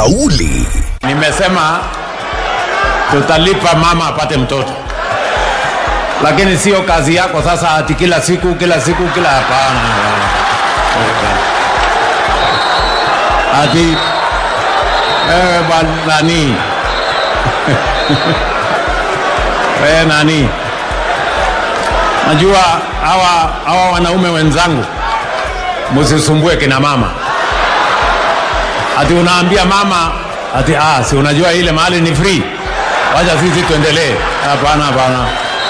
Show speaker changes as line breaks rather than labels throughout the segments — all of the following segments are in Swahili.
Kauli
Nimesema tutalipa mama apate mtoto, lakini sio kazi yako sasa ati kila siku kila siku kila. Hapana, ati wewe bwana nani wewe nani, najua hawa hawa wanaume wenzangu, msisumbue kina mama ati unaambia mama ati ah, si unajua ile mahali ni free, wacha sisi tuendelee. Hapana, hapana.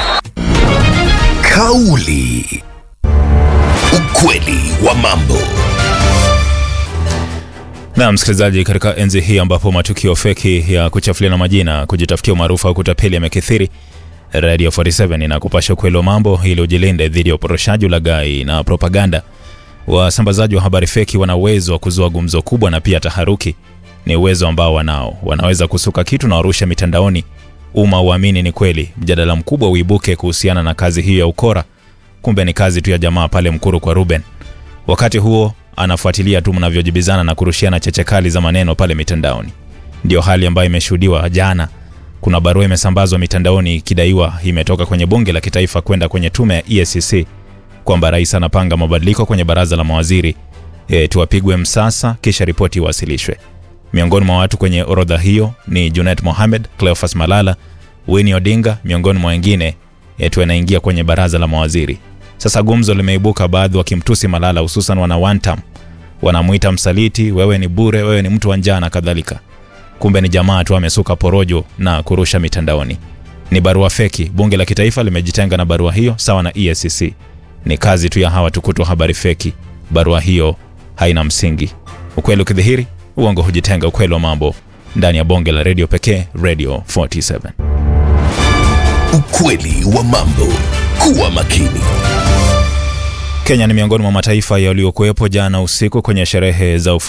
Kauli. Ukweli wa mambo.
Na msikilizaji, katika enzi hii ambapo matukio feki ya kuchafuliana majina, kujitafutia umaarufu au kutapeli yamekithiri, Radio 47 inakupasha ukweli wa mambo ili ujilinde dhidi ya uporoshaji, ulaghai na propaganda. Wasambazaji wa habari feki wana uwezo wa kuzua gumzo kubwa na pia taharuki. Ni uwezo ambao wanao, wanaweza kusuka kitu na warusha mitandaoni, umma uamini ni kweli, mjadala mkubwa uibuke kuhusiana na kazi hiyo ya ukora, kumbe ni kazi tu ya jamaa pale Mkuru kwa Ruben. Wakati huo anafuatilia tu mnavyojibizana na kurushiana cheche kali za maneno pale mitandaoni. Ndio hali ambayo imeshuhudiwa jana. Kuna barua imesambazwa mitandaoni ikidaiwa imetoka kwenye bunge la kitaifa kwenda kwenye tume ya EACC kwamba rais anapanga mabadiliko kwenye baraza la mawaziri e, tuwapigwe msasa kisha ripoti iwasilishwe. Miongoni mwa watu kwenye orodha hiyo ni Junet Mohamed, Cleophas Malala, Winnie Odinga miongoni mwa wengine yetu anaingia kwenye baraza la mawaziri. Sasa gumzo limeibuka, baadhi wakimtusi Malala, hususan wana Wantam, wanamwita msaliti, wewe ni bure, wewe ni mtu wa njaa na kadhalika. Kumbe ni jamaa tu amesuka porojo na kurusha mitandaoni. Ni barua feki. Bunge la kitaifa limejitenga na barua hiyo, sawa na EACC. Ni kazi tu ya hawa tukutu wa habari feki. Barua hiyo haina msingi. Ukweli ukidhihiri, uongo hujitenga. Ukweli wa mambo ndani ya bonge la redio pekee, Radio 47.
Ukweli wa mambo. Kuwa makini.
Kenya ni miongoni mwa mataifa yaliyokuwepo jana usiku kwenye sherehe za